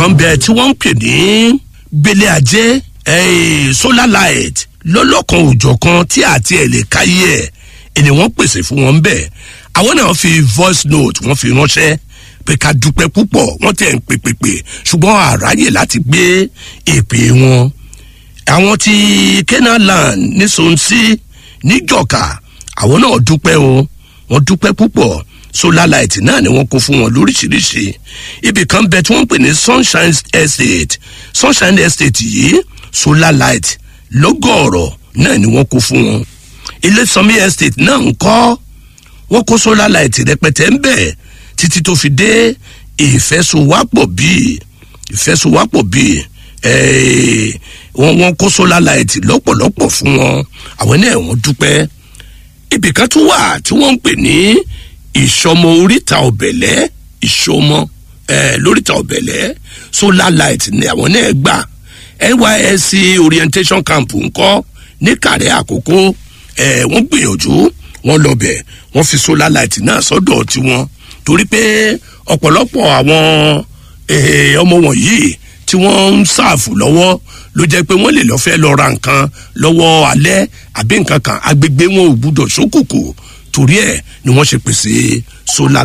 kan bẹ tí wọ́n ń pè ní gbélé ajé eh, solar light lọ́lọ́kan òjọ̀ kan tí àti ẹ̀ lè káyé ẹ̀ ẹni wọ́n pèsè fún wọn bẹ́ẹ̀ àwọn náà fi voice note wọ́n fi ránṣẹ́ pé ká dúpẹ́ púpọ̀ wọ́n tẹ̀ ń pèpèpè ṣùgbọ́n àráyè láti gbé èpè wọn àwọn ti kenaland ní sonsi níjọka àwọn náà dúpẹ́ o wọ́n dúpẹ́ púpọ̀ solar light náà ni wọ́n kó fún wọn lóríṣiríṣi ibì kan bẹ tí wọ́n ń pè ní sunshine estate sunshine estate yìí solar light lọ́gọ̀ọ̀rọ̀ náà ni wọ́n kó fún wọn ilé sanmi estate náà ń kọ́ wọ́n kó solar light rẹpẹtẹ ń bẹ̀ títí tó fi dé ìfẹsowápọ̀ bíi ìfẹsowápọ̀ bíi ẹ̀ẹ́ wọ́n wọ́n kó solar light lọ́pọ̀lọpọ̀ fún wọn àwọn náà wọ́n dúpẹ́ ibì kan tún wà tí wọ́n ń pè ní ìṣọmọ oríta ọ̀bẹ̀lẹ́ ìṣọmọ ẹ̀ lóríta ọ̀bẹ̀lẹ́ solar light ni àwọn náà gbà nysc orientation camp ńkọ́ ní kàrẹ́ àkókò ẹ̀ wọ́n gbìyànjú wọ́n lọ bẹ̀ wọ́n fi solar light náà sọ́dọ̀ tiwọn torí pé ọ̀pọ̀lọpọ̀ àwọn eh, ọmọ wọ̀nyí tí wọ́n ń ṣàfù lọ́wọ́ ló jẹ́ pé wọ́n lè lọ́ọ́ fẹ́ lọ ra nǹkan lọ́wọ́ alẹ́ àbí nǹkan kan agbègbè wọn ò gbúdọ̀ sókùkù torí ẹ̀ ni wọ́n ṣe pèsè solar